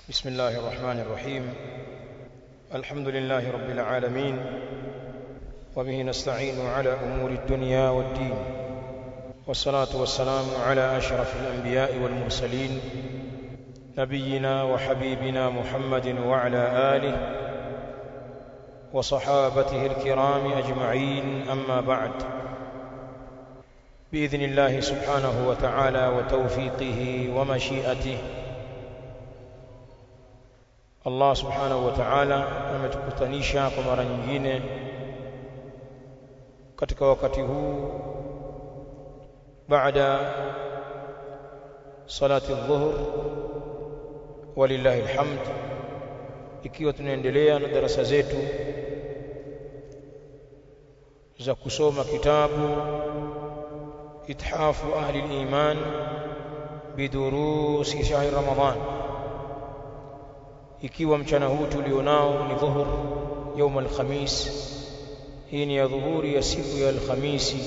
بسم الله الرحمن الرحيم الحمد لله رب العالمين وبه نستعين على أمور الدنيا والدين والصلاة والسلام على أشرف الأنبياء والمرسلين نبينا وحبيبنا محمد وعلى آله وصحابته الكرام أجمعين أما بعد بإذن الله سبحانه وتعالى وتوفيقه ومشيئته Allah subhanahu wa ta'ala ametukutanisha kwa mara nyingine katika wakati huu baada salati dhuhur walillahi alhamd ikiwa tunaendelea na darasa zetu za kusoma kitabu ithafu ahli al-iman bidurusi shahr ramadan ikiwa mchana huu tulionao ni dhuhur يوم الخميس hii ni ya dhuhuri ya siku ya alhamisi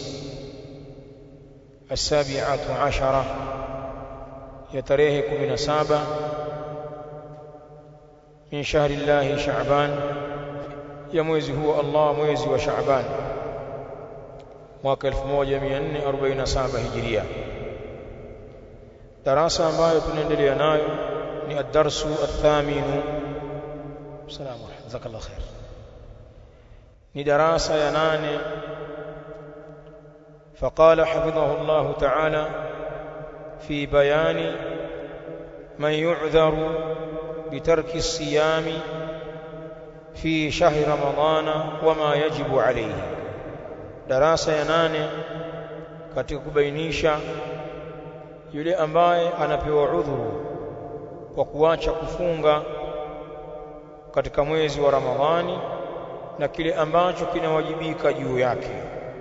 السابعة عشرة ya tarehe 17 min shahri Allah Shaaban ya mwezi huo Allah mwezi wa Shaaban mwaka 1447 Hijria darasa ambayo tunaendelea nayo ni ad-darsu ath-thaminu salamu jazakallahu khair ni darasa ya nane فقال حفظه الله تعالى في بيان من يعذر بترك الصيام في شهر رمضان وما يجب عليه darasa ya nane katika kubainisha yule ambaye anapewa udhuru kwa kuacha kufunga katika mwezi wa Ramadhani na kile ambacho kinawajibika juu yake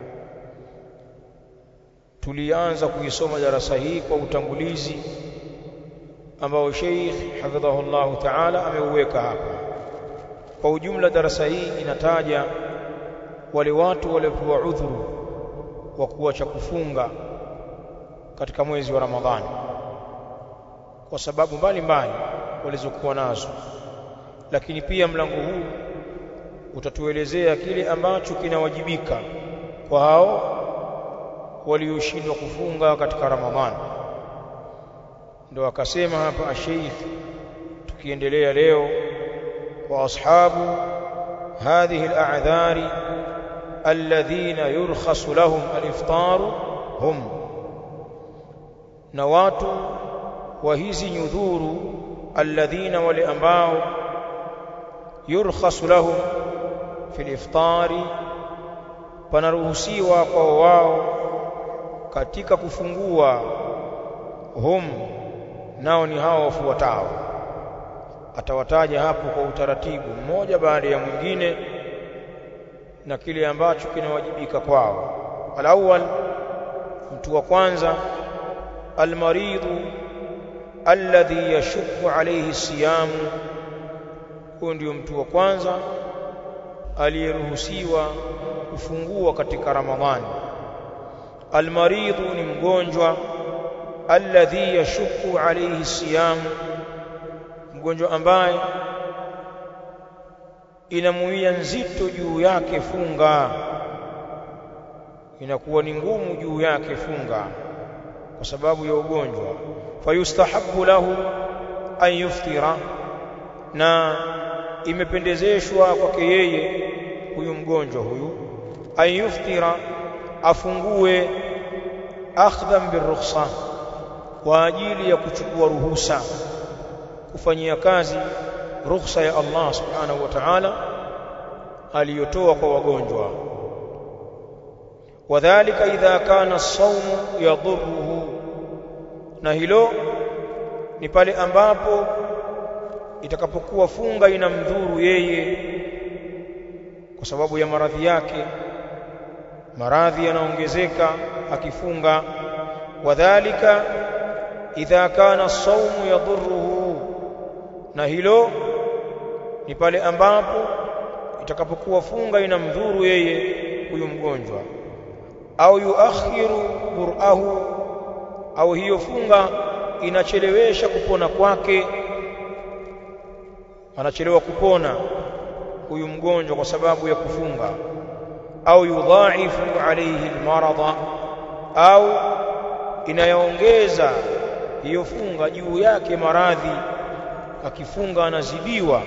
tulianza kuisoma darasa hii kwa utangulizi ambao Sheikh hafidhahullahu ta'ala ameuweka hapa kwa ujumla darasa hii inataja wale watu waliopewa udhuru wa kuacha kufunga katika mwezi wa Ramadhani kwa sababu mbalimbali walizokuwa nazo lakini pia mlango huu utatuelezea kile ambacho kinawajibika kwa hao walioshindwa kufunga katika Ramadhani ndio akasema hapa Sheikh tukiendelea leo wa ashabu hadhihi al-a'dhari alladhina yurkhasu lahum al-iftar hum na watu wa hizi nyudhuru alladhina wale ambao yurkhasu lahum fil iftari panaruhusiwa kwa wao katika kufungua hum nao ni hao wafuatao atawataja hapo kwa utaratibu mmoja baada ya mwingine na kile ambacho kinawajibika kwao alawwal mtu wa kwanza almaridhu alladhi yashukku alayhi siyamu huyo ndio mtu wa kwanza aliyeruhusiwa kufungua katika ramadhani almaridhu ni mgonjwa alladhi yashukku alayhi siyam mgonjwa ambaye inamuia nzito juu yake funga inakuwa ni ngumu juu yake funga kwa sababu ya ugonjwa fayustahabu lahu an yuftira na imependezeshwa kwake yeye huyu mgonjwa huyu an yuftira afungue akhdhan birukhsa kwa ajili ya kuchukua ruhusa kufanyia kazi ruhusa ya Allah subhanahu wa ta'ala aliyotoa kwa wagonjwa wadhālika idha kana as-sawmu yadhurruhu na hilo ni pale ambapo itakapokuwa funga inamdhuru yeye kwa sababu ya maradhi yake maradhi yanaongezeka akifunga wadhālika idha kana as-sawmu yadhurruhu na hilo ni pale ambapo itakapokuwa funga inamdhuru yeye huyu mgonjwa au yuakhiru bur'ahu au hiyo funga inachelewesha kupona kwake anachelewa kupona huyu mgonjwa kwa sababu ya kufunga au yudhaifu alayhi almarada au inayoongeza hiyo funga juu yake maradhi akifunga anazidiwa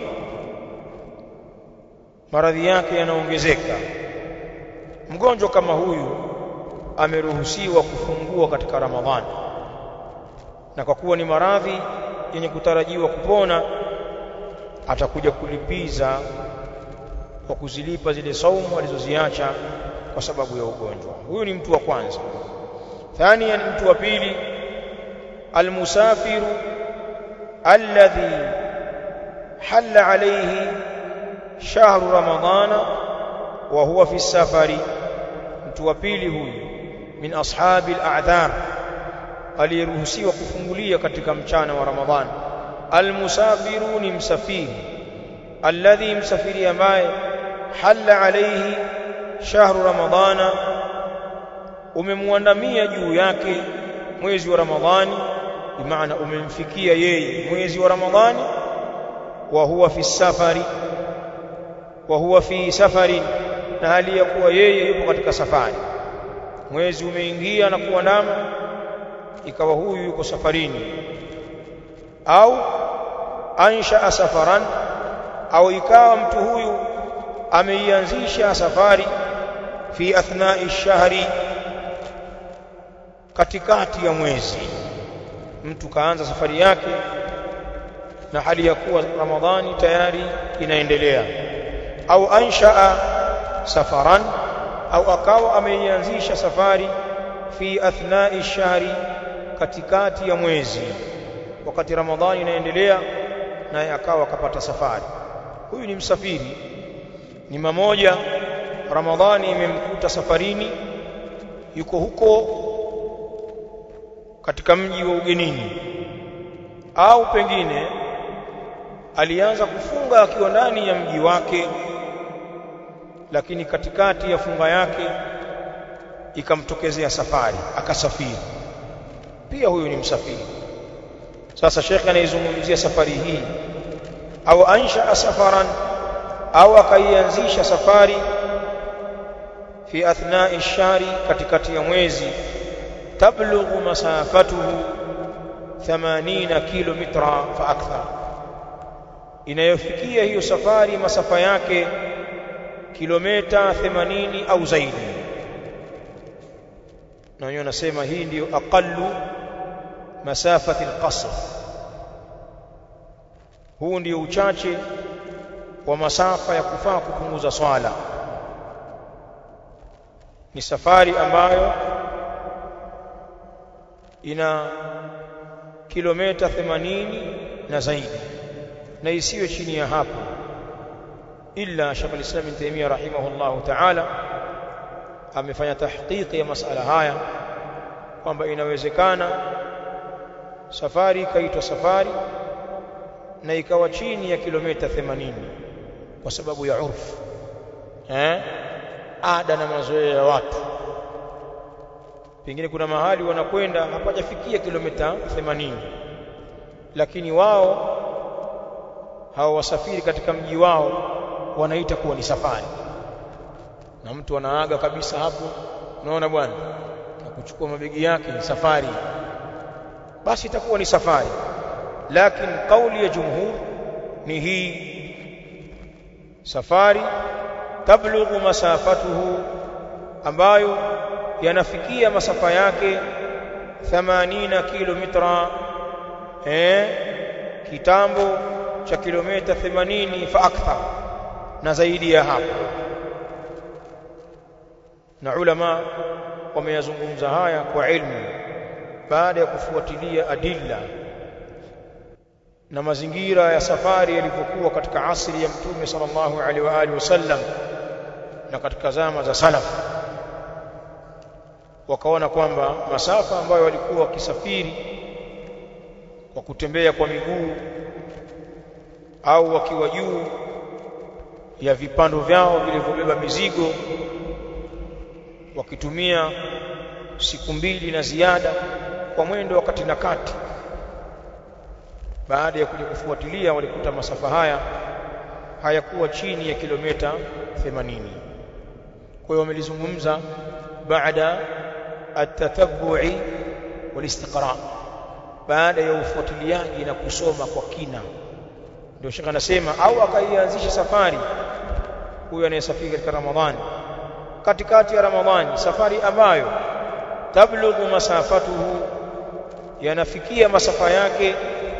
maradhi yake yanaongezeka mgonjwa kama huyu ameruhusiwa kufungua katika ramadhani na kwa kuwa ni maradhi yenye kutarajiwa kupona atakuja kulipiza kwa kuzilipa zile saumu alizoziacha kwa sababu ya ugonjwa huyu ni mtu wa kwanza thania ni mtu wa pili almusafiru alladhi halla alayhi shahru ramadhana wa huwa fi safari mtu wa pili huyu min ashabi al-a'dhar aliyeruhusiwa kufungulia katika mchana wa ramadhani almusafiru ni msafiri alladhi msafiri ambaye halla alayhi shahru ramadhana umemwandamia juu yake mwezi wa ramadhani bimaana umemfikia yeye mwezi wa ramadhani wa huwa fi safari wa huwa fi safari na hali ya kuwa yeye yupo katika safari mwezi umeingia na kuandama ikawa huyu yuko safarini au ansha safaran au ikawa mtu huyu ameianzisha safari fi athnai shahri katikati ya mwezi mtu kaanza safari yake na hali ya kuwa ramadhani tayari inaendelea au anshaa safaran au akawa ameianzisha safari fi athnai shahri katikati ya mwezi wakati ramadhani inaendelea naye akawa akapata safari huyu ni msafiri ni mamoja ramadhani imemkuta safarini yuko huko katika mji wa ugenini au pengine alianza kufunga akiwa ndani ya mji wake lakini katikati ya funga yake ikamtokezea safari akasafiri pia huyu ni msafiri sasa shekhe anaizungumzia safari hii au ansha safaran au akaianzisha safari fi athnai shari katikati ya mwezi tablughu masafatuhu 80 kilomita fa akthar inayofikia hiyo safari masafa yake kilomita 80 au zaidi na wenyewe nasema hii ndiyo aqallu masafati alqasr huu ndio uchache wa masafa ya kufaa kupunguza swala ni safari ambayo ina kilomita 80 na zaidi na isiwe chini ya hapo illa Sheikh al-Islam Ibn Taymiyyah rahimahullahu ta'ala amefanya tahqiqi ya masala haya kwamba inawezekana safari ikaitwa safari na ikawa chini ya kilomita 80 kwa sababu ya urfu eh ada na mazoea ya watu pengine kuna mahali wanakwenda hapajafikia kilomita 80 lakini wao hao wasafiri katika mji wao wanaita kuwa ni safari na mtu anaaga kabisa hapo unaona bwana na kuchukua mabegi yake ni safari basi itakuwa ni safari lakini kauli ya jumhur ni hii safari tablughu masafatuhu ambayo yanafikia masafa yake 80 kilomita eh kitambo cha kilomita 80 fa akthar na zaidi ya hapo na ulama wameyazungumza haya kwa ilmu baada ya kufuatilia adilla na mazingira ya safari yalivyokuwa katika asri ya mtume sallallahu alaihi wa alihi wasallam na katika zama za salaf wakaona kwamba masafa ambayo walikuwa wakisafiri kwa kutembea kwa miguu au wakiwa juu ya vipando vyao vilivyobeba mizigo wakitumia siku mbili na ziada kwa mwendo wa kati na kati baada ya kuja kufuatilia walikuta masafa haya hayakuwa chini ya kilomita 80 kwa hiyo wamelizungumza baada at-tatabbu'i wal-istiqra baada ya ufuatiliaji na kusoma kwa kina ndio shaka anasema au akaianzisha safari huyo anayesafiri katika Ramadhani katikati ya Ramadhani safari ambayo tablughu masafatuhu yanafikia masafa yake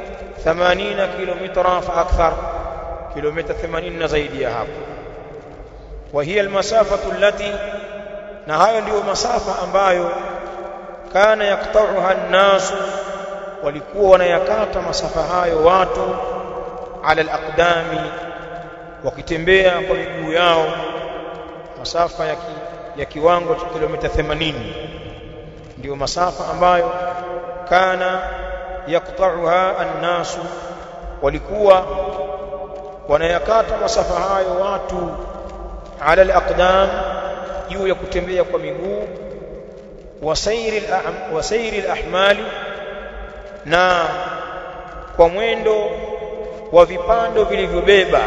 80 kilomita fa akthar kilomita 80 na zaidi ya hapo wa hiya almasafatu allati na hayo ndiyo masafa ambayo kana yaktauha an-nas walikuwa wanayakata masafa hayo watu ala al-aqdami wakitembea kwa miguu yao masafa ya, ki, ya kiwango cha kilomita 80 ndio masafa ambayo kana yaktauha an-nas walikuwa wanayakata masafa hayo watu ala al-aqdam juu ya kutembea kwa miguu wasairi wasairi al-ahmali na kwa mwendo wa vipando vilivyobeba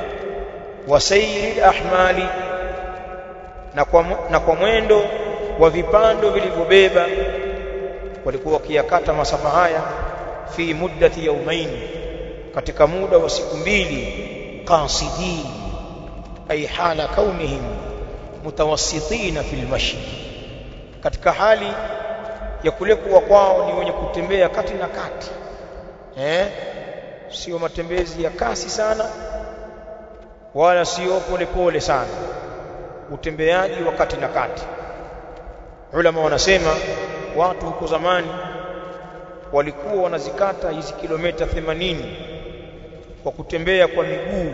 wasairi al-ahmali na kwa na kwa mwendo wa vipando vilivyobeba walikuwa wakiyakata masafa haya fi muddati yaumain katika muda wa siku mbili qasidin ay hala kaunihim mutawassitina fil mashi katika hali ya kule kuwa kwao ni wenye kutembea kati na kati eh sio matembezi ya kasi sana wala sio polepole sana utembeaji wa kati na kati ulama wanasema watu huko zamani walikuwa wanazikata hizi kilomita 80 kwa kutembea kwa miguu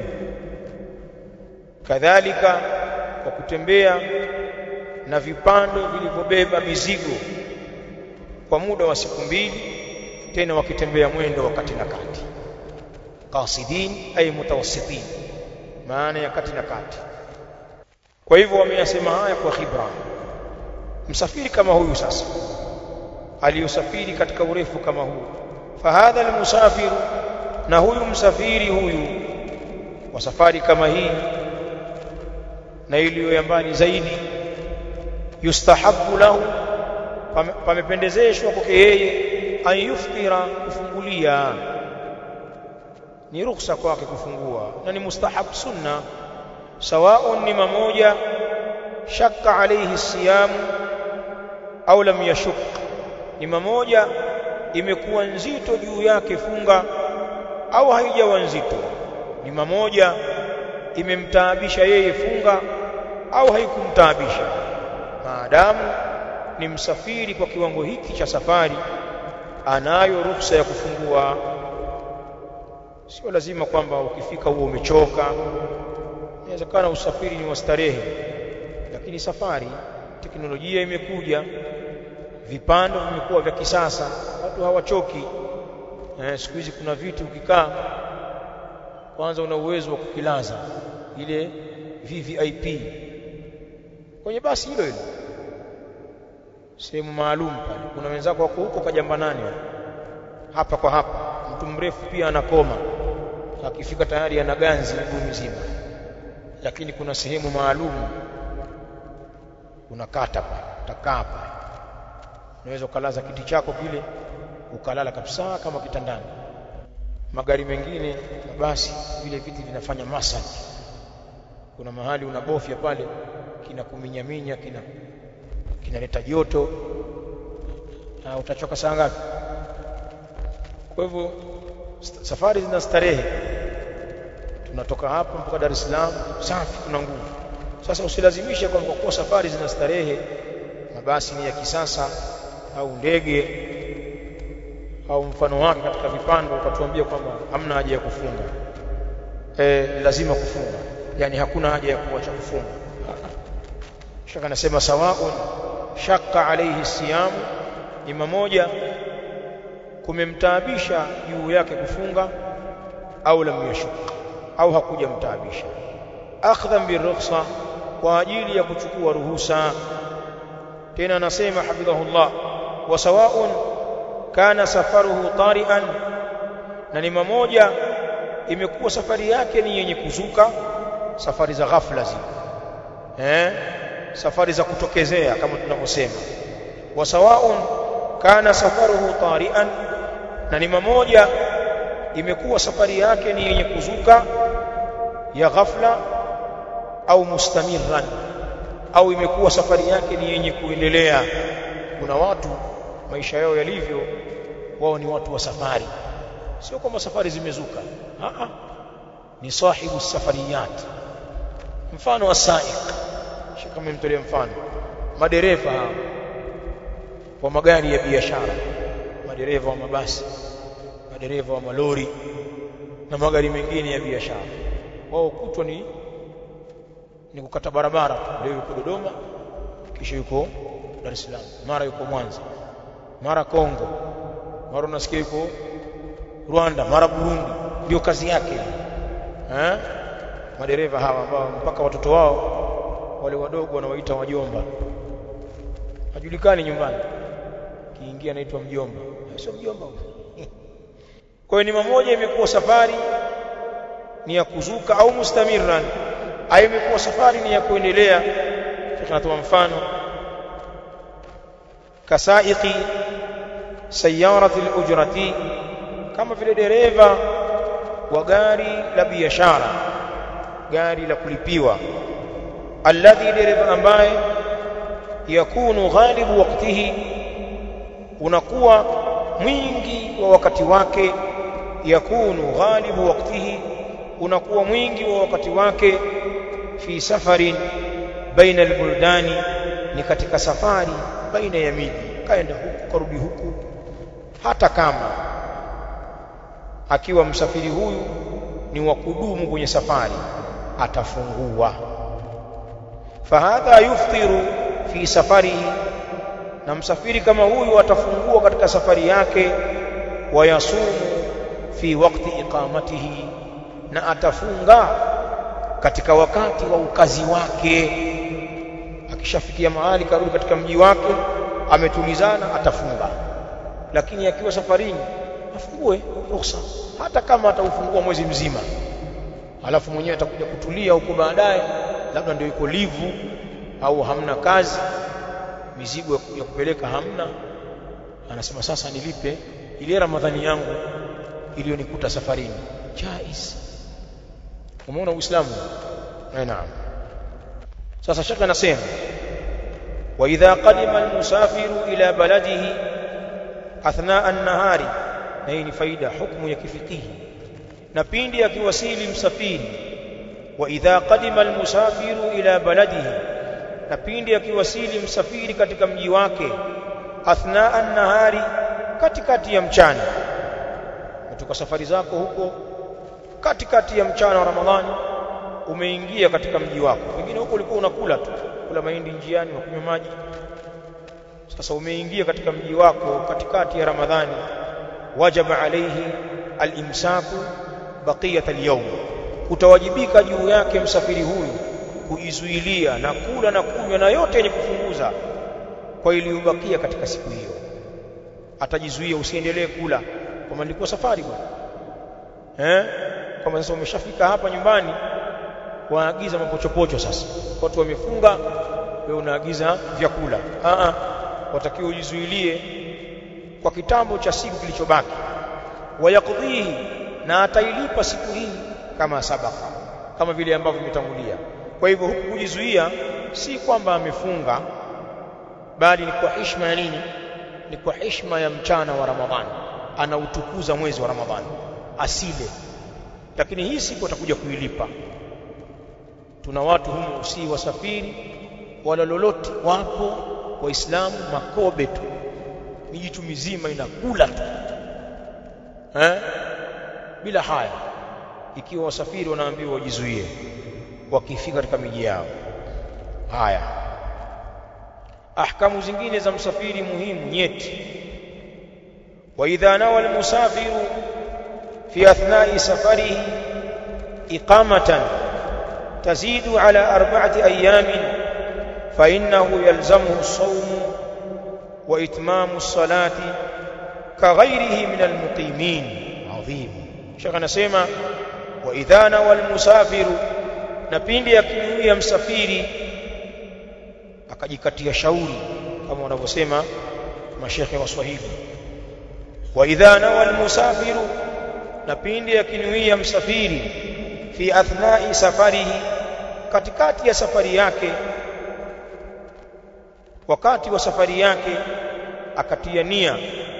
kadhalika kwa kutembea na vipando vilivyobeba mizigo kwa muda wa siku mbili tena wakitembea mwendo wa kati na kati qasidin ay mutawassitin maana ya kati na kati kwa hivyo wameyasema haya kwa khibra msafiri kama huyu sasa aliyosafiri katika urefu kama huu fahadha almusafiru na huyu msafiri huyu wa safari kama hii na iliyo ya mbali zaidi yustahabu lahu pamependezeshwa kwake yeye an yuftira kufungulia ni ruhusa kwake kufungua na ni mustahab sunna sawaun ni mamoja shakka alayhi siyamu au lam yashuk ni mamoja imekuwa nzito juu yake funga au haijawa nzito ni mamoja imemtaabisha yeye funga au haikumtaabisha maadamu ni msafiri kwa kiwango hiki cha safari anayo ruhusa ya kufungua sio lazima kwamba ukifika huo umechoka inawezekana usafiri ni wa starehe lakini safari teknolojia imekuja vipando vimekuwa vya kisasa watu hawachoki eh, siku hizi kuna vitu ukikaa kwanza una uwezo wa kukilaza ile VVIP kwenye basi hilo hilo sehemu maalum pale kuna wenzako wako huko kajamba nane hapa kwa hapa mtu mrefu pia anakoma akifika tayari ana ganzi mguu mzima lakini kuna sehemu maalum unakata pale utakaa pale unaweza ukalaza kiti chako kile ukalala kabisa kama kitandani magari mengine basi vile viti vinafanya massage kuna mahali unabofya pale kinakuminyaminya kina kinaleta joto na utachoka saa ngapi kwa hivyo safari zina starehe tunatoka hapa mpaka Dar es Salaam safi tuna nguvu sasa usilazimishe kwamba kwa safari zina starehe mabasi ni ya kisasa au ndege au mfano wake katika vipando ukatuambia kwamba hamna haja ya kufunga e, lazima kufunga yani hakuna haja ya kuacha kufunga shaka nasema sawaun shakka alayhi siyam ni mmoja kumemtaabisha juu yake kufunga au lam yashuk au hakuja mtaabisha akhdhan birukhsa kwa ajili ya kuchukua ruhusa tena anasema hafidhahullah wa sawaun kana safaruhu tari'an na ni mamoja imekuwa safari yake ni yenye kuzuka safari za ghafla zile eh safari za kutokezea kama tunavyosema wa sawaun kana safaruhu tari'an na ni mamoja imekuwa safari yake ni yenye kuzuka ya ghafla au mustamirran au imekuwa safari yake ni yenye kuendelea kuna watu maisha yao yalivyo wao ni watu wa safari sio kama safari zimezuka a ni sahibu safariyat mfano wa saik shika mmemtolea mfano madereva wa magari ya biashara madereva wa mabasi madereva wa malori na magari mengine ya biashara wao kutwa ni ni kukata barabara leo yuko Dodoma kisha yuko Dar es Salaam mara yuko Mwanza mara Kongo mara unasikia yuko Rwanda mara Burundi ndio kazi yake eh madereva hawa ambao mpaka watoto wao wale wadogo wanawaita wajomba hajulikani nyumbani kiingia anaitwa mjomba sio mjomba kwa hiyo ni mamoja imekuwa safari ni ya kuzuka au mustamirran au imekuwa safari ni ya kuendelea tunatoa mfano kasaiqi sayarati al-ujrati kama vile dereva wa gari la biashara gari la kulipiwa alladhi dereva ambaye yakunu ghalibu waktihi unakuwa mwingi wa wakati wake yakunu ghalibu waktihi unakuwa mwingi wa wakati wake fi safarin baina albuldani ni katika safari baina ya miji kaenda huku karudi huku hata kama akiwa msafiri huyu ni wa kudumu kwenye safari atafungua fahadha yuftiru fi safarihi na msafiri kama huyu atafungua katika safari yake wayasumu fi wakti iqamatihi na atafunga katika wakati wa ukazi wake akishafikia mahali karudi katika mji wake ametulizana atafunga lakini akiwa safarini afungue ruhusa hata kama ataufungua mwezi mzima alafu mwenyewe atakuja kutulia huko baadaye labda ndio yuko livu au hamna kazi mizigo ya kupeleka hamna anasema sasa nilipe ile ramadhani yangu iliyonikuta safarini jaiz umeona uislamu eh naam sasa shaka anasema wa idha qadima almusafiru ila baladihi athna an-nahari na hii ni faida hukumu ya kifikihi na pindi akiwasili msafiri wa idha qadima almusafiru ila baladihi na pindi akiwasili msafiri katika mji wake athna an-nahari katikati ya mchana kutoka safari zako huko katikati ya mchana wa Ramadhani umeingia katika mji wako pengine huko ulikuwa unakula tu kula mahindi njiani na kunywa maji sasa umeingia katika mji wako katikati ya Ramadhani wajaba alayhi al-imsaku baqiyat al-yawm utawajibika juu yake msafiri huyu kujizuilia na kula na kunywa na yote yenye kufunguza kwa iliyobakia katika siku hiyo atajizuia usiendelee kula kama nilikuwa safari bwana eh kama sasa umeshafika hapa nyumbani waagiza mapochopocho sasa watu wamefunga wewe unaagiza vyakula a a watakiwa ujizuilie kwa kitambo cha siku kilichobaki wayakudhihi na atailipa siku hii kama sabaka kama vile ambavyo vimetangulia kwa hivyo huku kujizuia si kwamba amefunga bali ni kwa heshima ya nini ni kwa heshima ya mchana wa Ramadhani anautukuza mwezi wa Ramadhani asile lakini hii siku atakuja kuilipa tuna watu humu si wasafiri wala lolote wapo waislamu makobe tu mijitu mizima inakula tu eh bila haya ikiwa wasafiri wanaambiwa wajizuie wakifika katika miji yao haya ahkamu zingine za msafiri muhimu nyeti wa idha nawa almusafiru fi athna'i safarihi iqamatan tazidu ala arba'ati ayamin fa innahu yalzamuhu as-sawm wa itmamu as-salati كغيره من المقيمين عظيم shaka anasema wa idhana wal musafiru na pindi akinuia msafiri akajikatia shauri kama wanavyosema mashekhe wa Swahili wa idhana wal musafiru na pindi akinuia msafiri fi athnai safarihi katikati ya safari yake wakati wa safari yake akatia nia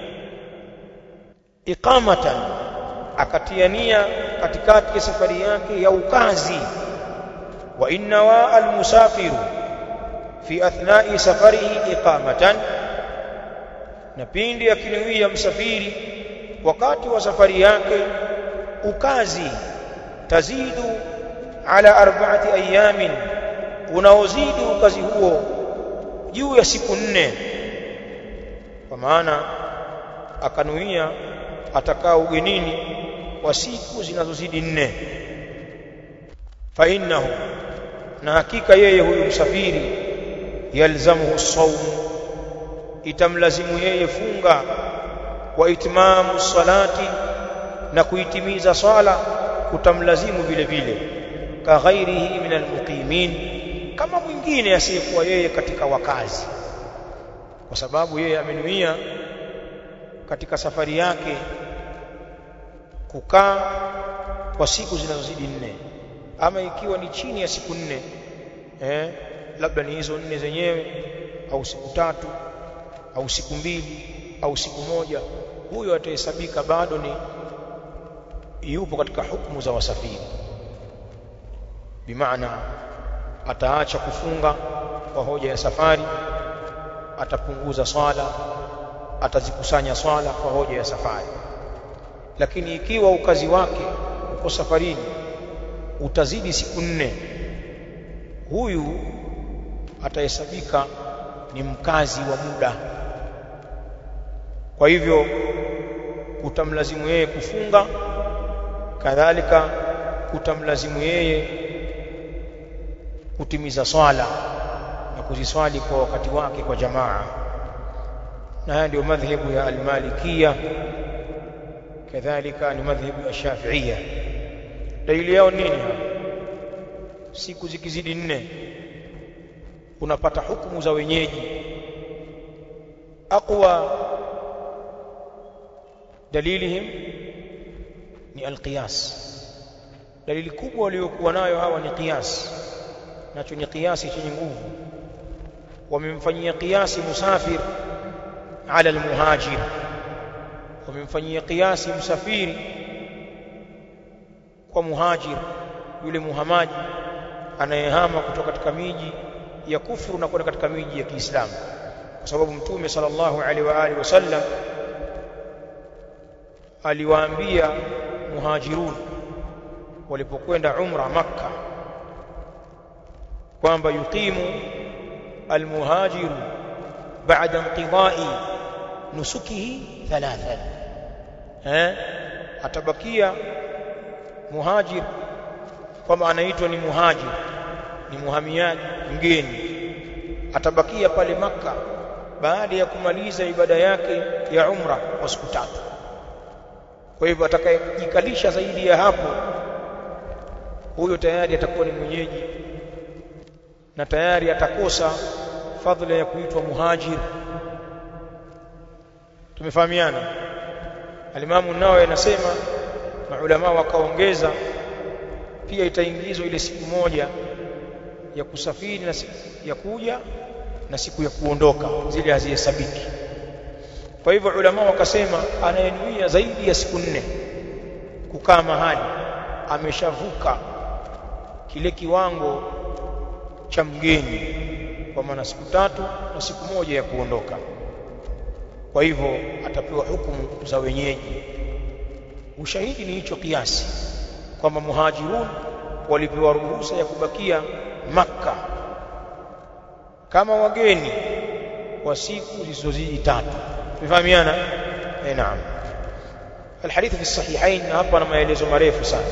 iqamatan akatia nia katikati ya safari yake ya ukazi wa inna wa almusafiru fi athnai safarihi iqamatan na pindi akinuia msafiri wakati wa safari yake ukazi tazidu ala arba'ati ayamin unaozidi ukazi huo juu ya siku nne kwa maana akanuia atakaa ugenini kwa siku zinazozidi nne fa innahu na hakika yeye huyu msafiri yalzamuhu sawm itamlazimu yeye funga wa itmamu salati na kuitimiza swala kutamlazimu vile vile ka ghairihi min almuqimin kama mwingine asiyekuwa yeye katika wakazi kwa sababu yeye amenuia katika safari yake kukaa kwa siku zinazozidi nne ama ikiwa ni chini ya siku nne eh, labda ni hizo nne zenyewe au siku tatu au siku mbili au siku moja huyo atahesabika bado ni yupo katika hukumu za wasafiri bimaana ataacha kufunga kwa hoja ya safari atapunguza swala atazikusanya swala kwa hoja ya safari lakini ikiwa ukazi wake uko safarini utazidi siku nne huyu atahesabika ni mkazi wa muda kwa hivyo utamlazimu yeye kufunga kadhalika utamlazimu yeye kutimiza swala na kuziswali kwa wakati wake kwa jamaa na haya ndio madhhabu ya al-Malikia kadhalika ni madhhabu ya Shafi'ia dalili yao nini siku zikizidi nne unapata hukumu za wenyeji aqwa dalilihim ni alqiyas dalili kubwa waliokuwa nayo hawa ni qiyas nacho ni qiyasi chenye nguvu wamemfanyia qiyasi musafir ala almuhajir wamemfanyia qiyasi msafiri kwa muhajir yule muhamaji anayehama kutoka katika miji ya kufuru na kwenda katika miji ya Kiislamu kwa sababu mtume sallallahu alaihi wa alihi wasallam aliwaambia muhajirun walipokwenda umra makka kwamba yuqimu almuhajiru ba'da inqidai nusukihi thalathan eh atabakia muhajir kwamba anaitwa ni muhajir ni muhamiaji mgeni atabakia pale maka baada ya kumaliza ibada yake ya umra kwa siku tatu kwa hivyo atakayejikalisha zaidi ya hapo huyo tayari atakuwa ni mwenyeji na tayari atakosa fadhila ya kuitwa muhajir tumefahamiana alimamu nao anasema maulama wakaongeza pia itaingizwa ile siku moja ya kusafiri na siku ya kuja na siku ya kuondoka zile hazihesabiki kwa hivyo ulama wakasema anayenuia zaidi ya siku nne kukaa mahali ameshavuka kile kiwango cha mgeni kwa maana siku tatu na siku moja ya kuondoka kwa hivyo atapewa hukumu za wenyeji ushahidi ni hicho kiasi kwamba muhajirun walipewa ruhusa ya kubakia makka kama wageni kwa siku zisizozidi tatu tumefahamiana eh naam الحديث في الصحيحين hapa na maelezo marefu sana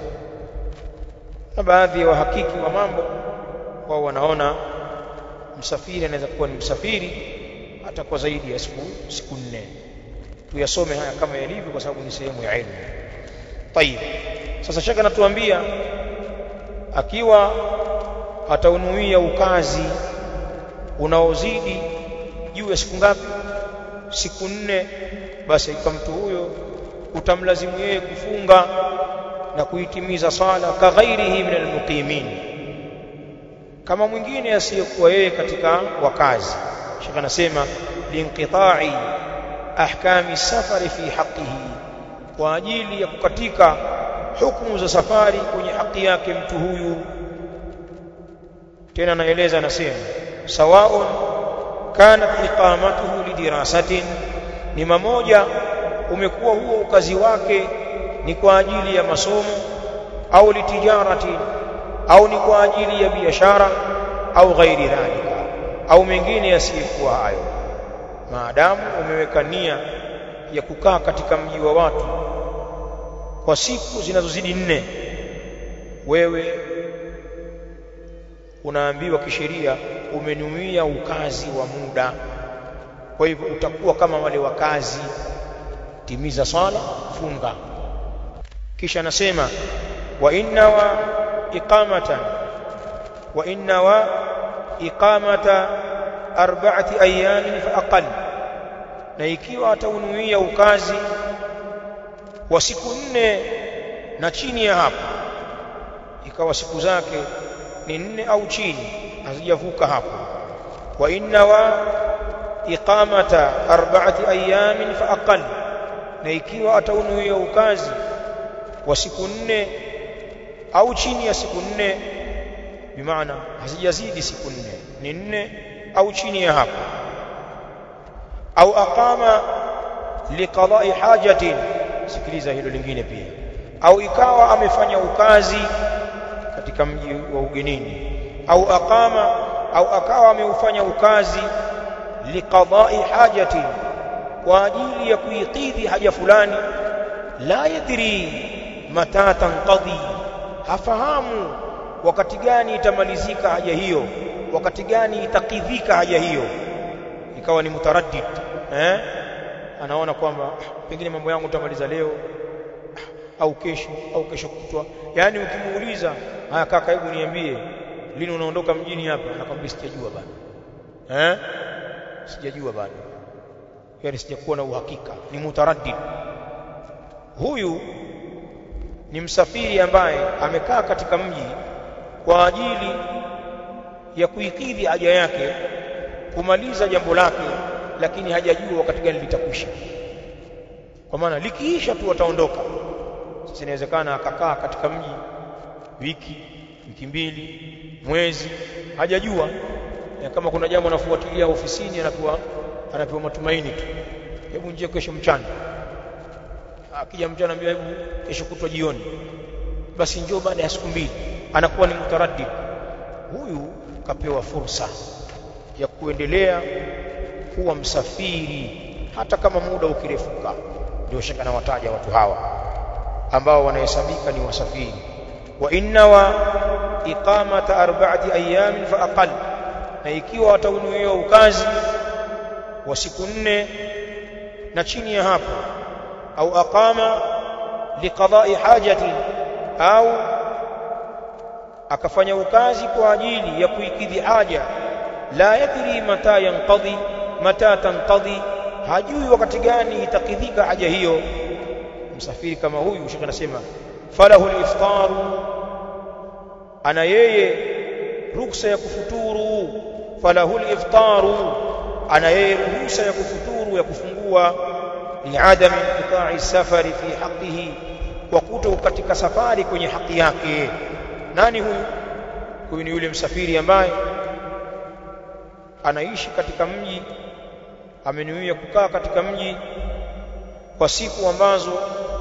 na baadhi ya wahakiki wa mambo wao wanaona msafiri anaweza kuwa ni msafiri hata kwa zaidi ya siku siku nne tuyasome haya kama yalivyo kwa sababu ni sehemu ya elimu tayib sasa shaka natuambia akiwa ataunuia ukazi unaozidi juu ya siku ngapi siku nne basi kwa mtu huyo utamlazimu yeye kufunga na kuitimiza sala kaghairihi min almuqimin kama mwingine asiyekuwa yeye katika wakazi shaka anasema linqita'i ahkami safari fi haqqihi kwa ajili ya kukatika hukumu za safari kwenye haki yake mtu huyu tena anaeleza anasema sawaun kanat iqamatuhu lidirasatin ni mamoja umekuwa huo ukazi wake ni kwa ajili ya masomo au litijarati au ni kwa ajili ya biashara au ghairi dhalika au mengine yasiyokuwa hayo maadamu umeweka nia ya kukaa katika mji wa watu kwa siku zinazozidi nne wewe unaambiwa kisheria umenuia ukazi wa muda kwa hivyo utakuwa kama wale wakazi timiza swala funga kisha anasema wa inna wa iqamatan wa inna wa iqamata arba'ati ayamin fa aqall na ikiwa ataunuia ukazi wa siku nne na chini ya hapo ikawa siku zake ni nne au chini hazijavuka hapo wa inna wa iqamata arba'ati ayamin fa aqall na ikiwa ataunuia ukazi wa siku nne au chini ya siku nne bimaana hazijazidi siku nne ni nne au chini ya hapo au aqama liqada'i hajatin sikiliza hilo lingine pia au ikawa amefanya ukazi katika mji wa ugenini au aqama au akawa ameufanya ukazi liqada'i hajatin kwa ajili ya kuikidhi haja fulani la yadri mata tanqadhi hafahamu wakati gani itamalizika haja hiyo wakati gani itakidhika haja hiyo ikawa ni mutaraddid eh anaona kwamba pengine mambo yangu nitamaliza leo au kesho au kesho kutwa yani ukimuuliza haya kaka hebu niambie lini unaondoka mjini hapa anakwambia sijajua bado eh sijajua bado yani sijakuwa na uhakika ni mutaraddid huyu ni msafiri ambaye amekaa katika mji kwa ajili ya kuikidhi haja yake kumaliza jambo lake lakini hajajua wakati gani litakwisha kwa maana likiisha tu ataondoka sasa inawezekana akakaa katika mji wiki wiki mbili mwezi hajajua na kama kuna jambo anafuatilia ofisini anapewa anapewa matumaini tu hebu njie kesho mchana akija mchana ambia hebu kesho kutwa jioni basi njoo baada ya siku mbili anakuwa ni mutaraddid huyu kapewa fursa ya kuendelea kuwa msafiri hata kama muda ukirefuka ndio shaka na wataja watu hawa ambao wanahesabika ni wasafiri wa inna wa iqamata arba'ati ayamin fa aqall na ikiwa wataunuiwa ukazi wa siku nne na chini ya hapo au aqama liqada'i hajati au akafanya ukazi kwa ajili ya kuikidhi haja la yadri mata yanqadhi mata tanqadhi hajui wakati gani itakidhika haja hiyo msafiri kama huyu shekhe anasema falahu al-iftaru ana yeye ruksa ya kufuturu falahu al-iftaru ana yeye ruhusa ya kufuturu ya kufungua liadami inqita'i safari fi haqqihi kwa kuto katika safari kwenye haki yake nani huyu huyu ni yule msafiri ambaye anaishi katika mji amenuia kukaa katika mji kwa siku ambazo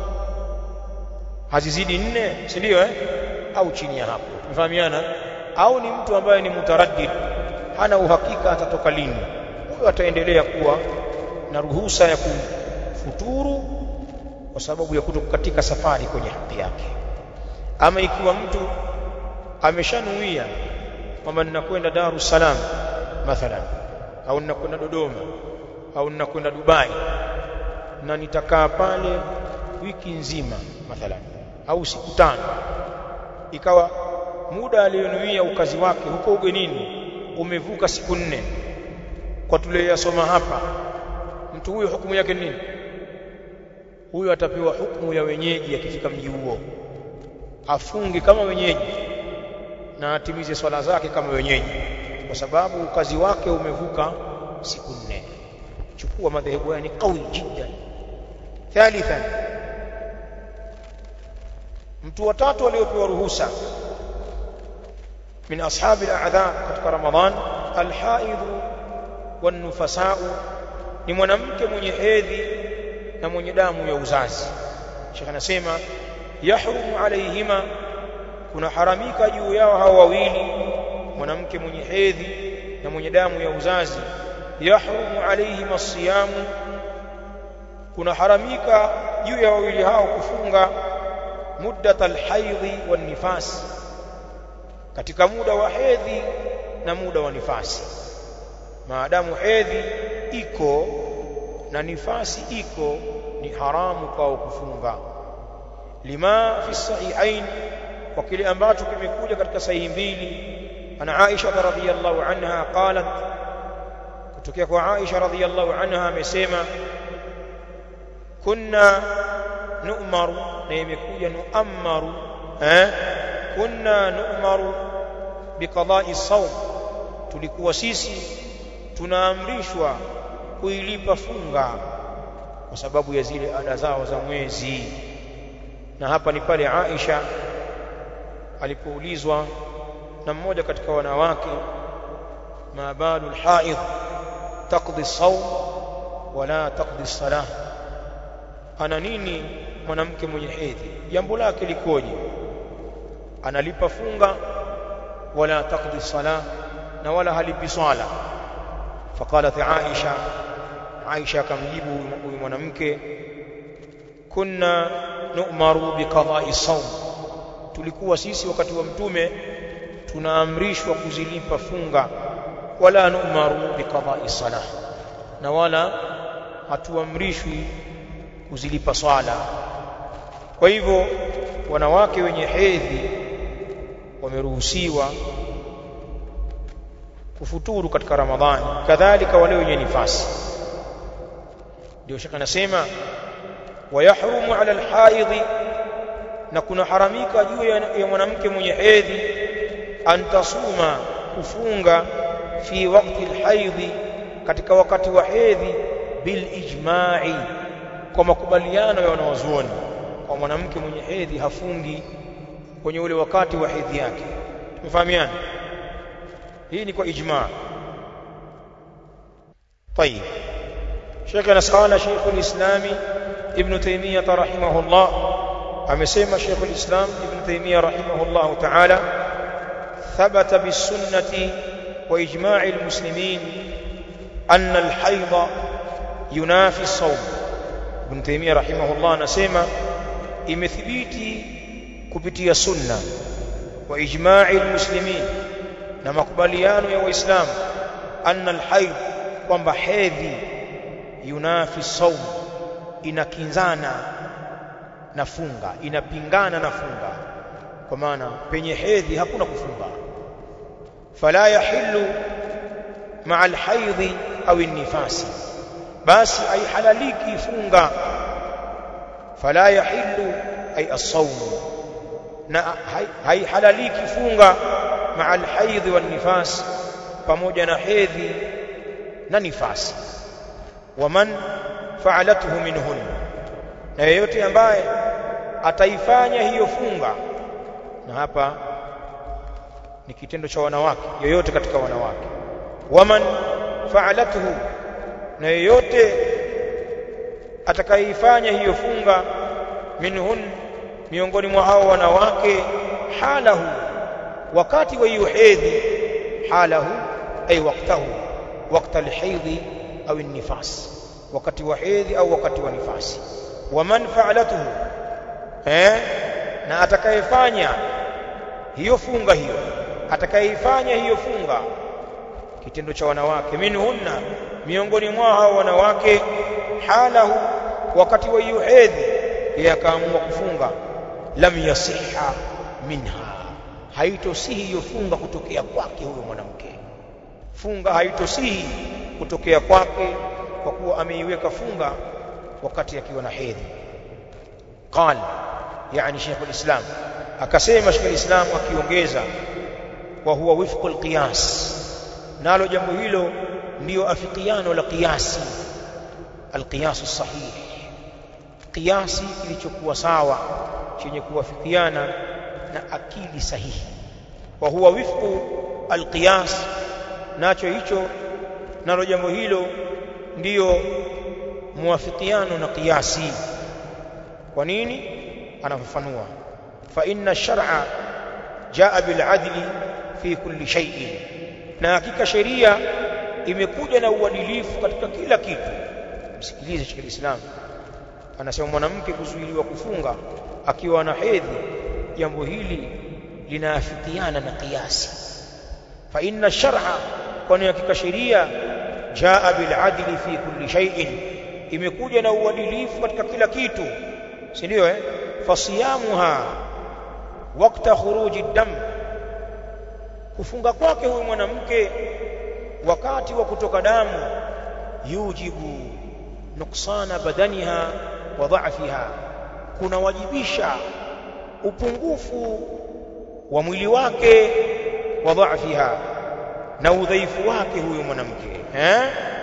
hazizidi nne si ndio eh au chini ya hapo tumefahamiana au ni mtu ambaye ni mutaraddid hana uhakika atatoka lini huyo ataendelea kuwa na ruhusa ya kufuturu kwa sababu ya kutokatika safari kwenye haki yake ama ikiwa mtu ameshanuia kwamba ninakwenda Dar es Salaam mathalan au ninakwenda Dodoma au ninakwenda Dubai na nitakaa pale wiki nzima mathalan au siku tano ikawa muda aliyonuia ukazi wake huko ugenini umevuka siku nne kwa tuliyosoma hapa mtu huyo hukumu yake nini huyo atapewa hukumu ya wenyeji akifika mji huo afunge kama wenyeji na atimize swala zake kama wenyeji kwa sababu ukazi wake umevuka siku nne chukua madhehebu haya ni qawi jiddan thalithan mtu watatu aliyopewa ruhusa min ashabi al-a'dha katika ramadhan al-haid wan-nufasa'u ni mwanamke mwenye hedhi na mwenye damu ya uzazi Sheikh anasema yahrumu alaihima kuna haramika juu yao hao wawili mwanamke mwenye hedhi na mwenye damu ya uzazi yahrumu alaihima as-siyamu kuna haramika juu ya wawili hao kufunga muddat al-haidhi wan-nifas katika muda wa hedhi na muda wa nifasi maadamu hedhi iko na nifasi iko ni haramu kwao kufunga lima fi sahihain kwa kile ambacho kimekuja katika sahihi mbili ana Aisha radhiyallahu anha qalat kutokea kwa Aisha radhiyallahu anha amesema kunna nu'maru na imekuja nu'ammaru eh kunna nu'maru biqada'i sawm tulikuwa sisi tunaamrishwa kuilipa funga kwa sababu ya zile ada zao za mwezi na hapa ni pale Aisha alipoulizwa na mmoja katika wanawake ma balu alhaid taqdi sawm wala taqdi salah ana nini mwanamke mwenye hedhi jambo lake likoje analipa funga wala taqdi salah na wala halipi swala faqalat Aisha Aisha akamjibu huyu mwanamke kunna nu'maru biqada'i sawm tulikuwa sisi wakati wa mtume tunaamrishwa kuzilipa funga wala nu'maru biqada'i salah na wala hatuamrishwi kuzilipa swala kwa hivyo wanawake wenye hedhi wameruhusiwa kufuturu katika ramadhani kadhalika wale wenye nifasi ndio shaka nasema wayahrumu ala alhaidhi na kuna haramika juu ya mwanamke mwenye hedhi antasuma kufunga fi wakati alhaidhi katika wakati wa hedhi bil ijma'i kwa makubaliano ya wanawazuoni kwa mwanamke mwenye hedhi hafungi kwenye ule wakati wa hedhi yake tumefahamiana hii ni kwa ijma طيب شيخنا قال شيخ الإسلام ابن تيمية رحمه الله amesema شيخ الإسلام ابن تيمية رحمه الله تعالى ثبت بالسنة وإجماع المسلمين أن الحيض ينافي الصوم ابن تيمية رحمه الله anasema imethibiti kupitia sunna wa ijma'i almuslimin na makubaliano ya waislamu anna alhayd kwamba hedhi yunafi saum inakinzana na funga inapingana na funga kwa maana penye hedhi hakuna kufunga fala yahillu ma'a alhayd au nifasi basi haihalaliki funga fala yahillu ay as-sawm na haihalaliki funga ma'a al-haidh wan nifas pamoja na hedhi na nifasi waman fa'alathu minhun na yeyote ambaye ataifanya hiyo funga na hapa ni kitendo cha wanawake yoyote katika wanawake waman fa'alathu na yeyote atakayeifanya hiyo funga minhun miongoni mwa hao wanawake halahu wakati wa hiyo hedhi halahu ay waqtahu waqta alhaidhi au nifas wakati wa hedhi au wakati wa nifasi waman fa'alatuhu eh na atakayefanya hiyo funga hiyo atakayeifanya hiyo funga kitendo cha wanawake minhunna miongoni mwa hao wanawake halahu wakati wa hiyo hedhi yeye akaamua kufunga lam yasiha minha haitosihi hiyo funga kutokea kwake huyo mwanamke funga haitosihi kutokea kwake kwa kuwa ameiweka funga wakati akiwa na hedhi qal yani Sheikh al-Islam akasema Sheikh al-Islam akiongeza wa huwa wifqu al-qiyas nalo jambo hilo ndiyo afikiano la qiyasi al-qiyas sahih qiyasi kilichokuwa sawa chenye kuwafikiana na akili sahihi wa huwa wifqu al-qiyas nacho hicho nalo jambo hilo ndiyo muwafikiano na qiyasi kwa nini anafafanua fa inna shar'a jaa bil adli fi kulli shay'in na hakika sheria imekuja na uadilifu katika kila kitu msikilize Sheikh Islam anasema mwanamke kuzuiliwa kufunga akiwa na hedhi jambo hili linaafikiana na kiasi fa inna shar'a kwani hakika sheria jaa bil adli fi kulli shay'in imekuja na uadilifu katika kila kitu si ndio eh fasiyamuha wakati khuruji dam kufunga kwake huyu mwanamke wakati wa kutoka damu yujibu nuksana badaniha wa dha'fiha kunawajibisha upungufu wa mwili wake wa dha'fiha na udhaifu wake huyu mwanamke eh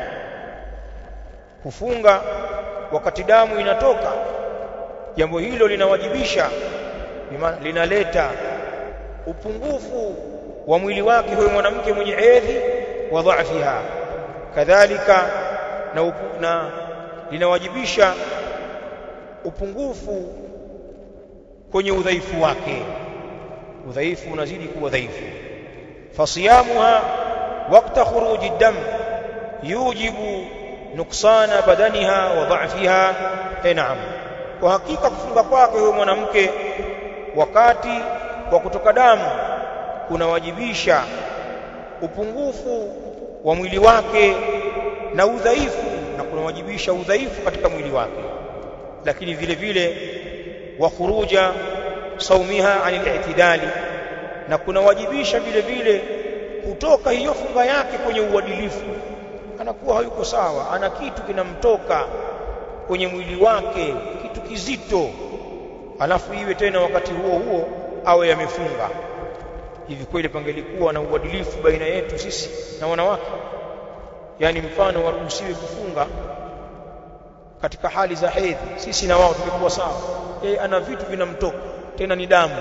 kufunga wakati damu inatoka jambo hilo linawajibisha linaleta upungufu wa mwili wake huyo mwanamke mwenye hedhi wa dhaifiha kadhalika na, upu, na linawajibisha upungufu kwenye udhaifu wake udhaifu unazidi kuwa dhaifu fasiyamuha wakati khuruji dam yujibu nuksana badaniha wa dhaifiha naam kwa hakika kufunga kwake huyo mwanamke wakati wa kutoka damu kunawajibisha upungufu wa mwili wake na udhaifu na kunawajibisha udhaifu katika mwili wake lakini vile vile wa khuruja saumiha anil i'tidali na kunawajibisha vile vile kutoka hiyo funga yake kwenye uadilifu anakuwa hayuko sawa ana kitu kinamtoka kwenye mwili wake kitu kizito alafu iwe tena wakati huo huo awe yamefunga hivi kweli pangelikuwa na uadilifu baina yetu sisi na wanawake yani mfano waruhusiwe kufunga katika hali za hedhi sisi na wao tulikuwa sawa yeye ana vitu vinamtoka tena ni damu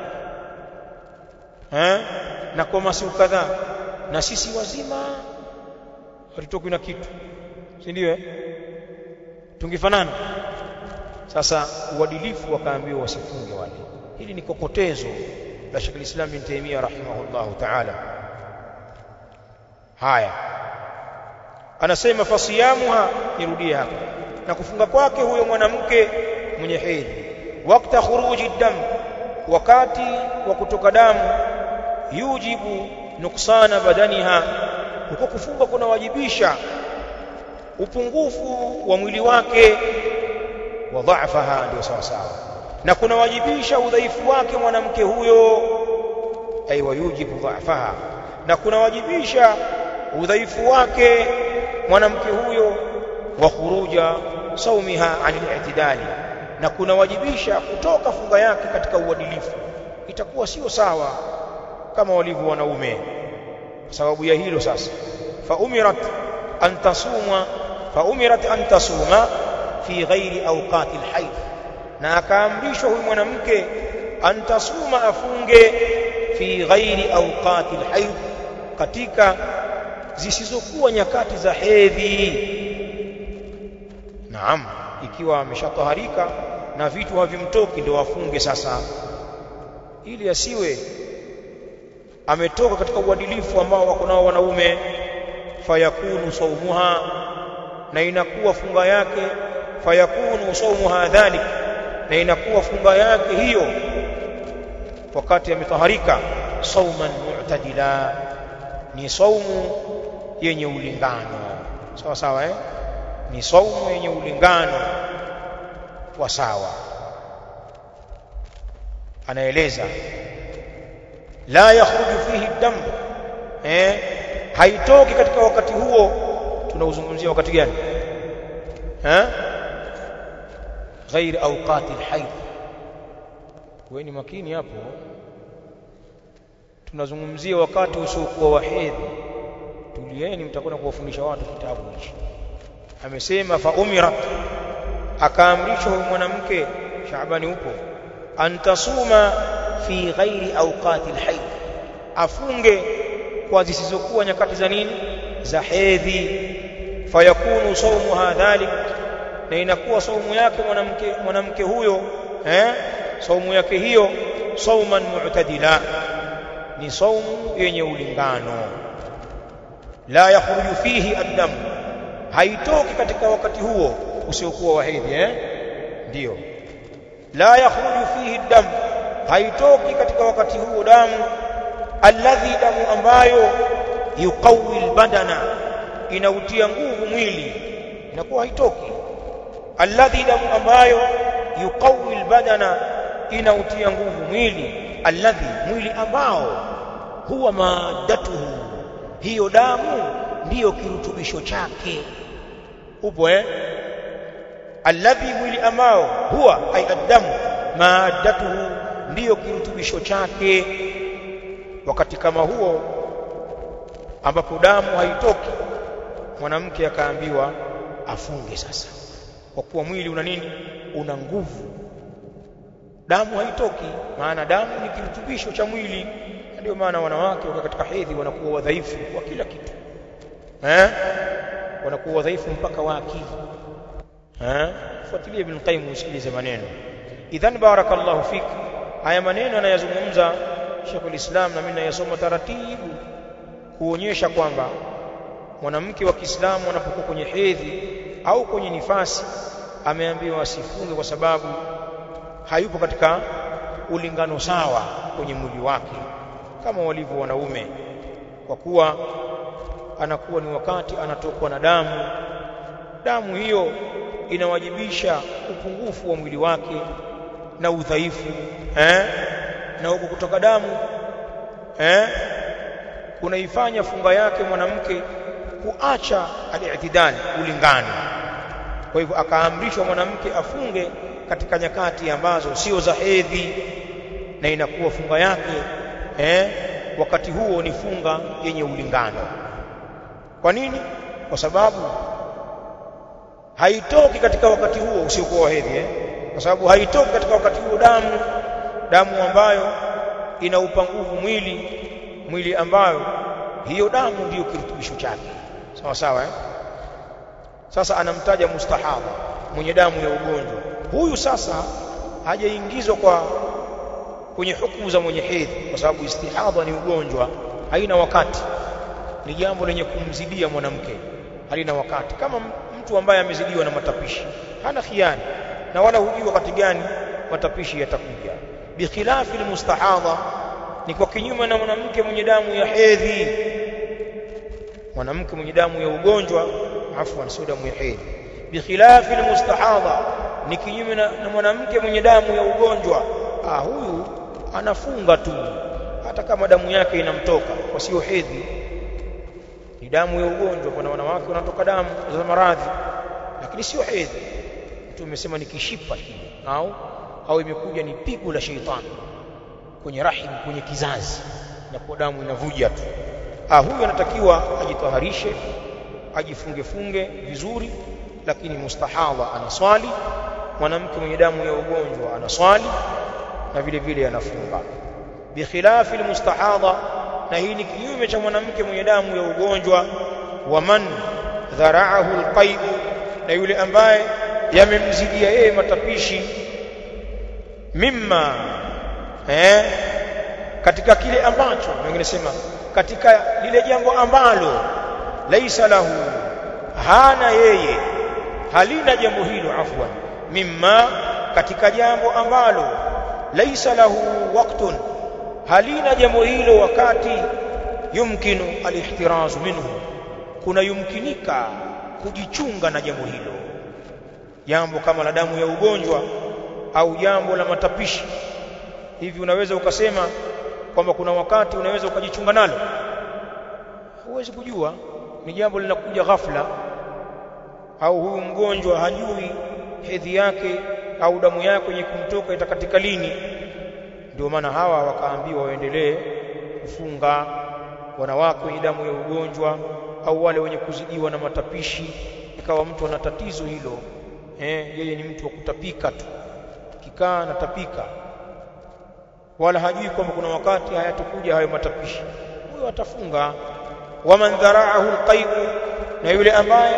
eh na kwa masiku kadhaa na sisi wazima hatutokwi na kitu si ndio eh tungefanana sasa uadilifu wakaambiwa wasifunge wale hili ni kokotezo la Sheikh al-Islam bin Taymiyyah rahimahullah ta'ala haya anasema fasiyamuha nirudie hapa na kufunga kwake huyo mwanamke mwenye hedhi wakati khuruji dam wakati wa kutoka damu yujibu nuksana badaniha huko kufunga kunawajibisha upungufu wa mwili wake wa dhaifaha ndio sawa sawa na kunawajibisha udhaifu wake mwanamke huyo ay wayujibu dhaifaha na kunawajibisha udhaifu wake mwanamke huyo wa khuruja saumiha anil i'tidali na kunawajibisha kutoka funga yake katika uadilifu itakuwa sio sawa kama walivyo wanaume kwa sababu ya hilo sasa fa umirat an tasuma fa umirat an tasuma fi ghairi awqati alhayd na akaamrishwa huyu mwanamke an tasuma afunge fi ghairi awqati alhayd katika zisizokuwa nyakati za hedhi naam ikiwa ameshataharika na vitu havimtoki ndio afunge sasa ili asiwe ametoka katika uadilifu ambao wako nao wanaume fayakunu saumuha na inakuwa funga yake fayakunu saumuha dhalik na inakuwa funga yake hiyo wakati ametaharika sauman mu'tadila ni saumu yenye ulingano sawa sawa eh ni saumu yenye ulingano wa sawa anaeleza la yakhruju fihi dam eh haitoki katika wakati huo tunauzungumzia wakati gani eh ghair awqati alhayd wewe ni makini hapo tunazungumzia wakati usiokuwa wa hedhi tulieni mtakwenda kuwafundisha watu kitabu hichi amesema fa umirat akaamrishwa huyu mwanamke Shaabani upo antasuma fi ghairi awqati alhayd afunge kwa zisizokuwa nyakati za nini za hedhi fayakunu sawmuha dhalik na inakuwa saumu yake mwanamke mwanamke huyo eh saumu yake hiyo sauman mu'tadila ni saumu yenye ulingano la yakhruju fihi ad-dam haitoki katika wakati huo usiokuwa wa hedhi eh ndio la yakhruju fihi ad-dam haitoki katika wakati huo damu alladhi damu ambayo yuqawi albadana inautia nguvu mwili inakuwa haitoki alladhi damu ambayo yuqawi albadana inautia nguvu mwili alladhi mwili ambao huwa madatuhu hiyo damu ndiyo kirutubisho chake upo eh alladhi mwili ambao huwa ay addamu madatuhu ndiyo kirutubisho chake wakati kama huo ambapo damu haitoki mwanamke akaambiwa afunge sasa kwa kuwa mwili una nini una nguvu damu haitoki maana damu ni kirutubisho cha mwili ndio maana wanawake wakiwa katika hedhi wanakuwa wadhaifu kwa kila kitu eh wanakuwa wadhaifu mpaka wa akili eh fuatilie ibn qayyim usikilize maneno idhan barakallahu fik haya maneno anayazungumza Sheikh ulislam na mimi nayasoma taratibu kuonyesha kwamba mwanamke wa Kiislamu anapokuwa kwenye hedhi au kwenye nifasi ameambiwa asifunge kwa sababu hayupo katika ulingano sawa kwenye mwili wake kama walivyo wanaume kwa kuwa anakuwa ni wakati anatokwa na damu damu hiyo inawajibisha upungufu wa mwili wake na udhaifu eh na huko kutoka damu eh kunaifanya funga yake mwanamke kuacha al-i'tidal ulingano kwa hivyo akaamrishwa mwanamke afunge katika nyakati ambazo sio za hedhi na inakuwa funga yake eh wakati huo ni funga yenye ulingano kwa nini kwa sababu haitoki katika wakati huo usiokuwa wa hedhi eh kwa sababu haitoki katika wakati huo damu damu ambayo inaupa nguvu mwili mwili ambayo hiyo damu ndiyo kirutubisho chake sawa sawa eh sasa anamtaja mustahaba mwenye damu ya ugonjwa huyu sasa hajaingizwa kwa kwenye hukumu za mwenye hedhi kwa sababu istihadha ni ugonjwa haina wakati ni jambo lenye kumzidia mwanamke halina wakati kama mtu ambaye amezidiwa na matapishi hana khiani na wala hujui wakati gani matapishi yatakuja bikhilafi almustahadha ni kwa kinyume na mwanamke mwenye damu ya hedhi mwanamke mwenye damu ya ugonjwa afwan sio damu ya hedhi bikhilafi almustahadha ni kinyume na, na mwanamke mwenye damu ya ugonjwa ah huyu anafunga tu hata kama damu yake inamtoka kwa sio hedhi ni damu ya ugonjwa kuna wanawake wanatoka damu za maradhi lakini sio hedhi mtu umesema ni kishipa kile au au imekuja ni pigo la sheitani kwenye rahim kwenye kizazi na kwa damu inavuja tu ah huyu anatakiwa ajitaharishe ajifunge funge vizuri lakini mustahadha anaswali mwanamke mwenye damu ya ugonjwa anaswali na vile vile anafunga bikhilafi almustahadha na hii ni kinyume cha mwanamke mwenye damu ya ugonjwa wa man dhara'ahu alqaid na yule ambaye yamemzidia yeye matapishi mimma eh katika kile ambacho wengine sema katika lile jambo ambalo laisa lahu hana yeye halina jambo hilo afwan mimma katika jambo ambalo laisa lahu waqtun halina jambo hilo wakati yumkinu alihtirazu minhu kuna yumkinika kujichunga na jambo hilo jambo kama la damu ya ugonjwa au jambo la matapishi hivi unaweza ukasema kwamba kuna wakati unaweza ukajichunga nalo huwezi kujua ni jambo linakuja ghafla au huyu mgonjwa hajui hedhi yake au damu yake yenye kumtoka itakatika lini ndio maana hawa wakaambiwa waendelee kufunga wanawake wenye damu ya ugonjwa au wale wenye kuzidiwa na matapishi ikawa mtu ana tatizo hilo eh yeye ni mtu wa kutapika tu kikaa anatapika wala hajui kwamba kuna wakati hayatakuja hayo matapishi huyo atafunga waman dharaahu alqai'u na yule ambaye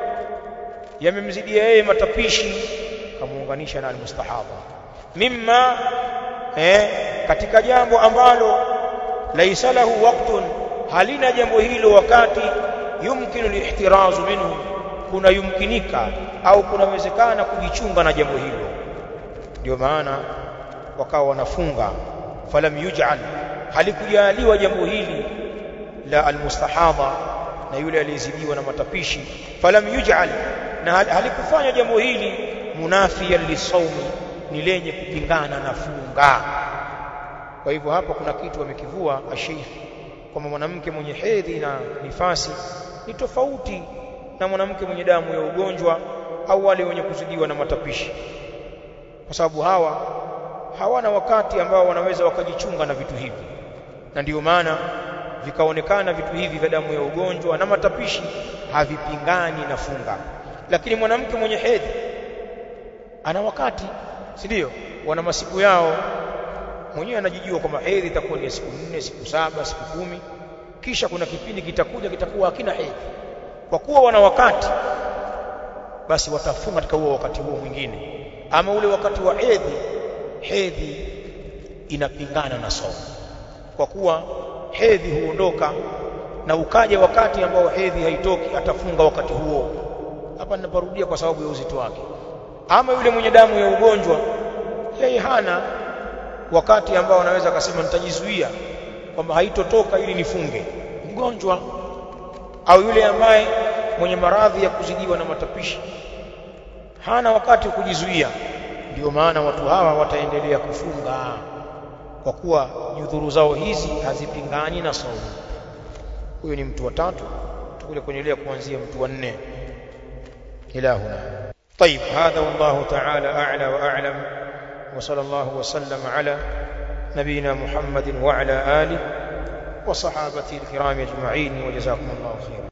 yamemzidia yeye matapishi kamuunganisha na almustahaba mimma eh katika jambo ambalo laisa lahu waqtun halina jambo hilo wakati yumkinu lihtirazu minhu kuna yumkinika au kunawezekana kujichunga na jambo hilo ndio maana wakawa wanafunga falam yuj'al halikujaliwa jambo hili la almustahadha na yule aliyezidiwa na matapishi falam yuj'al na halikufanya jambo hili munafiyan lisawmi ni lenye kupingana na funga kwa hivyo hapa kuna kitu wamekivua asheikh kwamba mwanamke mwenye hedhi na nifasi ni tofauti na mwanamke mwenye damu ya ugonjwa au wale wenye kuzidiwa na matapishi kwa sababu hawa hawana wakati ambao wanaweza wakajichunga na vitu hivi na ndiyo maana vikaonekana vitu hivi vya damu ya ugonjwa na matapishi havipingani na funga lakini mwanamke mwenye hedhi ana wakati si ndio wana masiku yao mwenyewe anajijua kwamba hedhi itakuwa ni siku nne siku saba siku kumi kisha kuna kipindi kitakuja kitakuwa hakina hedhi kwa kuwa wana wakati basi watafunga katika huo wakati huo mwingine ama ule wakati wa hedhi hedhi inapingana na somo kwa kuwa hedhi huondoka na ukaja wakati ambao hedhi haitoki atafunga wakati huo hapa ninaparudia kwa sababu ya uzito wake ama yule mwenye damu ya ugonjwa yeye hana wakati ambao anaweza akasema nitajizuia kwamba haitotoka ili nifunge mgonjwa au yule ambaye mwenye maradhi ya kuzidiwa na matapishi hana wakati wa kujizuia ndio maana watu hawa wataendelea kufunga kwa kuwa nyudhuru zao hizi hazipingani na saumu huyo ni mtu wa tatu tukule kuendelea kuanzia mtu wa nne ila huna طيب هذا والله تعالى أعلى وأعلم وصلى الله وسلم على نبينا محمد وعلى آله وصحابته الكرام أجمعين وجزاكم الله خيرا